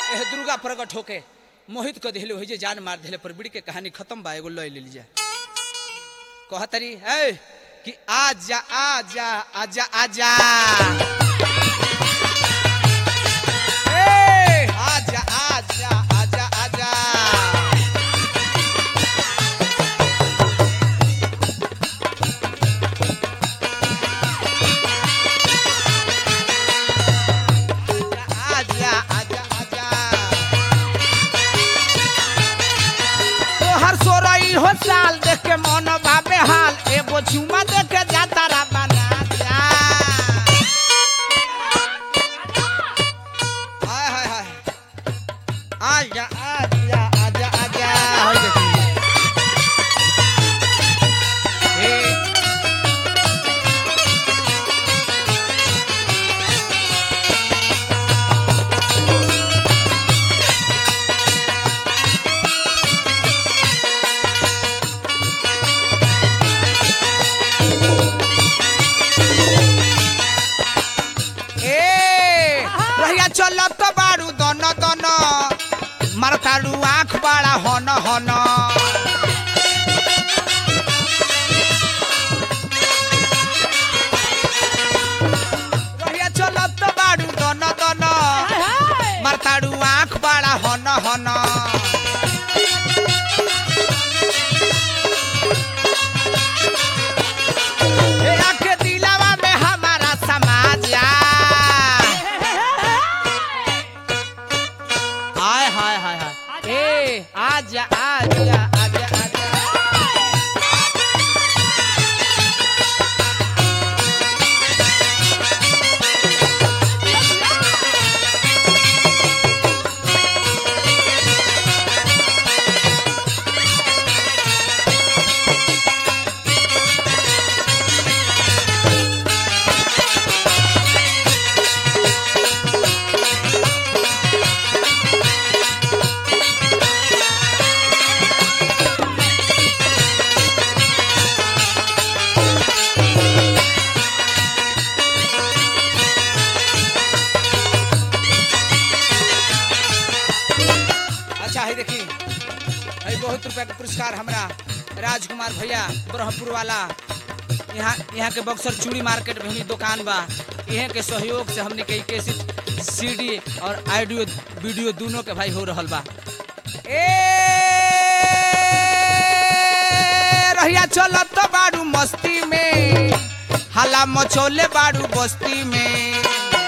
एह दुर्गा प्रकट होके मोहित कर दिले हो जे जान मार दिले पर बिड़ी के कहानी खत्म बा एगो लय ले लीजिए कहतरी है कि आजा आजा आजा आजा ए आजा आजा आजा आजा आजा आजा आजा तोहर सोरई हो साल देख के मन बाबे हाल एगो चुमा देख के जाता रा बना जा हाय हाय हाय आजा आजा आजा आजा होय देखी ए ए रहिया चलत तो बारू दन दन मारतारू आँख बाड़ा हन हन रहिया चलत तो बारू दन दन मारतारू आँख बाड़ा हन हन ए आके दिलावा में हमारा समाज आ हाय हाय हाय हाय ए आजा आजा आजा आजा अच्छा है देखी है बहुत रुपया के पुरस्कार हमरा राजकुमार भैया ब्रह्मपुर वाला यहाँ यहाँ के बक्सर चूड़ी मार्केट में भी दुकान बा इहे के सहयोग से हमने के कैसेट सीडी और ऑडियो वीडियो दोनों के भाई हो रहल बा ए रहिया चलत तो बाड़ू मस्ती में हला मचोले बाड़ू बस्ती में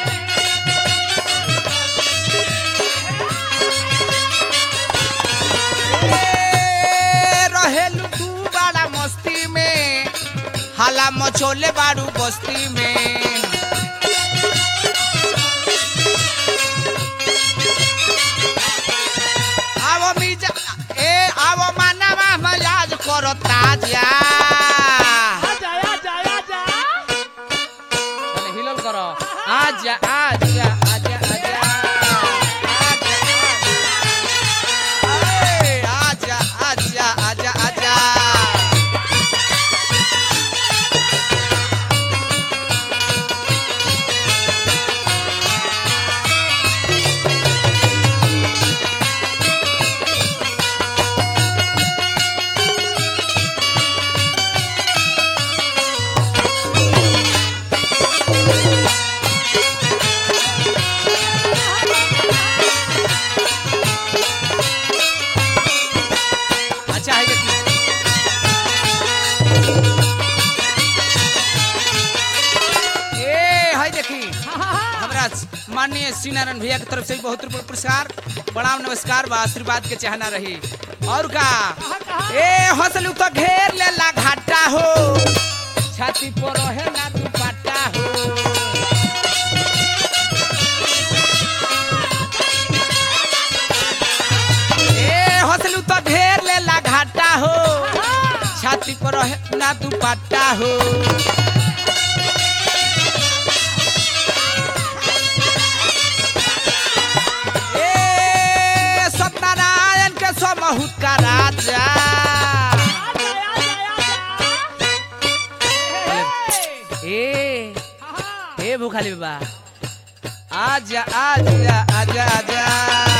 ए, रहेलू तू बड़ा मस्ती में हाला मचोले बाड़ू बस्ती में आवो मिजा ए आवो मानवा मजाज करो ताजा तने हिलल करो आजा आजा आजा आजा आजा ए, आजा आजा आजा आजा अच्छा है देखिए ए है देखी हमरा माननीय श्री नारायण भैया की तरफ से भी बहुत रुपये पुरस्कार प्रणाम नमस्कार बा आशीर्वाद के चाहना रही और का ए हंसलू तो घेर लेला घाटा हो छाती पर रहे ना दुपट्टा हो ए हंसलू तो घेर लेला घाटा हो छाती पर रहे ना दुपट्टा हो ए सत्यनारायण के समहुत का राजा ए ए भूखाली बाबा आजा आजा आजा आजा